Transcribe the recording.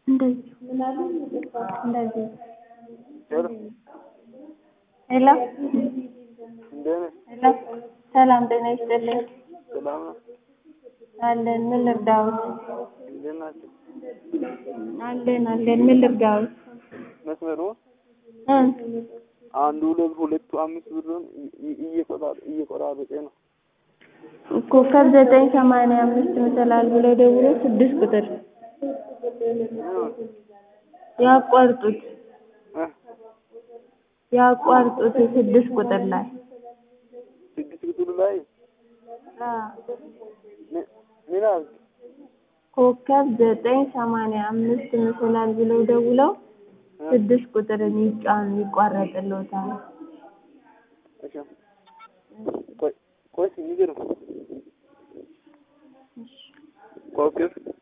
እንደዚህ እንደዚህ ሄሎ ሄሎ እንዴት ነህ? ሄሎ ሰላም ጤና ይስጥልኝ ሰላም ነው? አለን ምን ልርዳዎት እንዴት ናቸው? አለን አለን ምን ልርዳዎት መስመሩ እ አንዱ ሁለት ሁለቱ አምስት ብሩን እየቆራረጠ ነው። ኮከብ ዘጠኝ ሰማንያ አምስት መሰላል ብለው ደውሎ ስድስት ቁጥር ያቋርጡት እ ያቋርጡት ስድስት ቁጥር ላይ ስድስት ቁጥር ላይ አ ምን ምን አልክ? ኮከብ ዘጠኝ ሰማንያ አምስት መሰላል ብለው ደውለው ስድስት ቁጥርን ይጫኑ ይቋረጥልዎታል። እሺ ቆይ ቆይ እስኪ ንገረው። ኮከብ